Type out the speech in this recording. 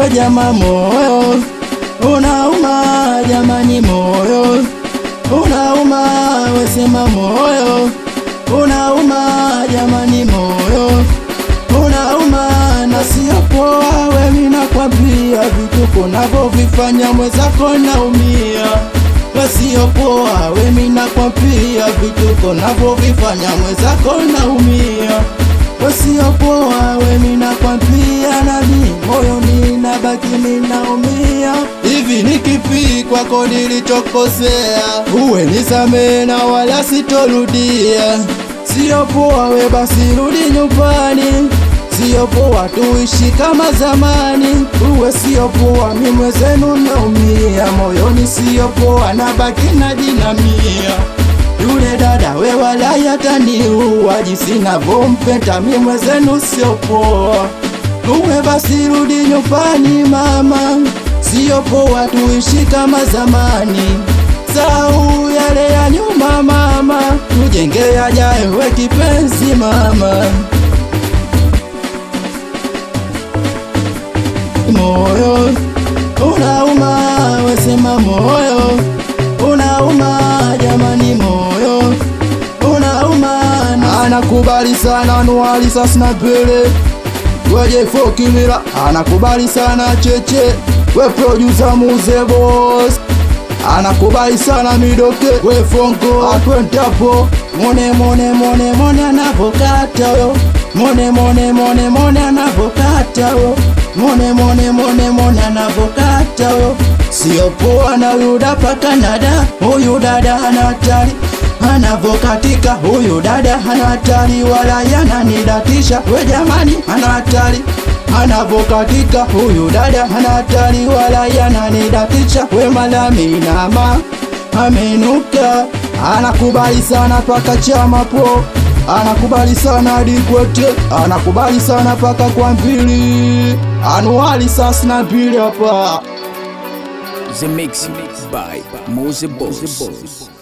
we jama moyo unauma jamani moyo unauma wesema moyo unauma jamani moyo unauma na sio poa wewe nakwambia vituko navyovifanya mwenzako naumia wasiopoa wewe nakwambia vituko navyovifanya mwenzako naumia wasiopoa wewe nakwambia nami moyo ninabaki ninaumia hivi ni kipi kwako nilichokosea uwe nisamee na wala sitorudia sio poa we basi rudi nyumbani sio poa tuishi kama zamani uwe sio poa mi mwezenu naumia moyoni sio poa na baki na jinamia yule dada we wala yataniua jinsi navyompenda mi mwezenu sio poa uwe basi rudi nyumbani mama sio poa tuishi kama zamani sau yale ya nyuma mama tujenge yajayo we kipenzi mama moyo unauma wesema moyo unauma jamani moyo unauma anakubali sana nuali sasina pele weje fokimila anakubali sana cheche we producer muze boss anakubali sana midoke we fonko atwentapo mone mone mone mone anavokata yo mone mone mone mone anavokata yo mone mone mone mone anavokata yo sio poa na yuda pa Canada huyu dada hana hatari anavokatika huyu dada hana hatari wala yananidatisha we jamani hana hatari anavokatika huyu dada hana hatari wala yananidatisha we malaminama amenuka anakubali sana paka chama po anakubali sana dikwete anakubali sana paka kwa mbili anuali sasina mbili hapa The Mix by Mose Boss.